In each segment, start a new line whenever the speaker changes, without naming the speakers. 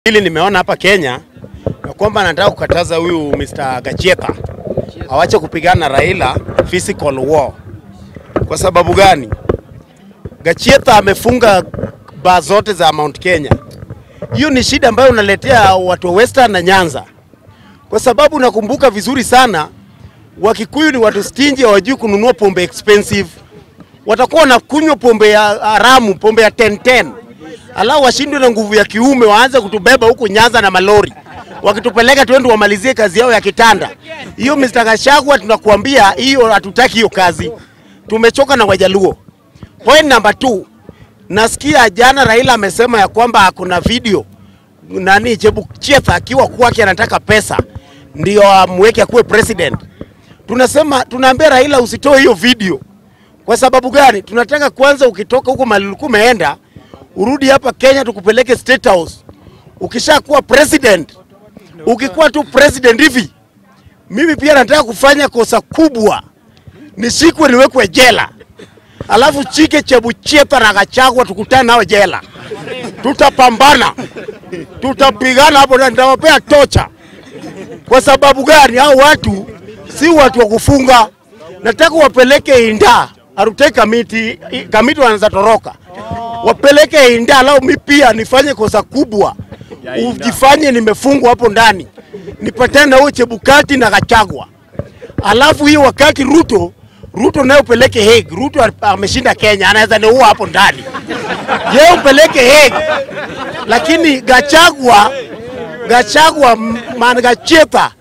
Hili nimeona hapa Kenya na kwamba anataka kukataza huyu Mr. Gachieta awache kupigana na Raila physical war. Kwa sababu gani? Gachieta amefunga baa zote za Mount Kenya. Hiyo ni shida ambayo unaletea watu wa Western na Nyanza, kwa sababu nakumbuka vizuri sana Wakikuyu ni watu stingy, hawajui kununua pombe expensive. Watakuwa wanakunywa pombe ya haramu, pombe ya 1010 alafu washindwe na nguvu ya kiume, waanze kutubeba huku Nyanza na malori, wakitupeleka twende wamalizie kazi yao ya kitanda. Hiyo Mr. Gachagua, tunakuambia hiyo, hatutaki hiyo kazi, tumechoka na Wajaluo. Point number two, nasikia jana Raila amesema ya kwamba kuna video nani Chebukchetha akiwa kwake anataka pesa ndio amweke akuwe president. Tunasema tunaambia Raila usitoe hiyo video. Kwa sababu gani? Tunataka kwanza, ukitoka huko mahali ulikuwa umeenda urudi hapa Kenya tukupeleke State House. Ukishakuwa president, ukikuwa tu president hivi, mimi pia nataka kufanya kosa kubwa, nishikwe niwekwe jela, alafu Chike Chebuchetha na Gachagua tukutane nao jela, tutapambana, tutapigana hapo na nitawapea tocha. Kwa sababu gani? Hao watu si watu wa kufunga, nataka wapeleke Inda Arute kamiti kamiti wanaanza toroka wapeleke Inda, alau mi pia nifanye kosa kubwa, ujifanye nimefungwa hapo ndani, nipatane na huyo Chebukati na Gachagua, alafu hiyo wakati Ruto Ruto naye upeleke Hague. Ruto ameshinda Kenya, anaweza niua hapo ndani, yeye upeleke Hague, lakini Gachagua Gachagua man Gachieta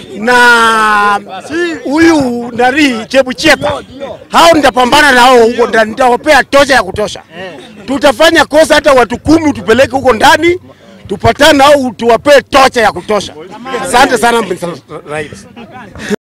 na huyu nani Chebucheta, hao nitapambana nao huko ndani, nitawapea tosha ya kutosha. Tutafanya kosa hata watu kumi tupeleke huko ndani, tupatane nao tuwapee tocha ya kutosha. Asante sana Mr. Rais.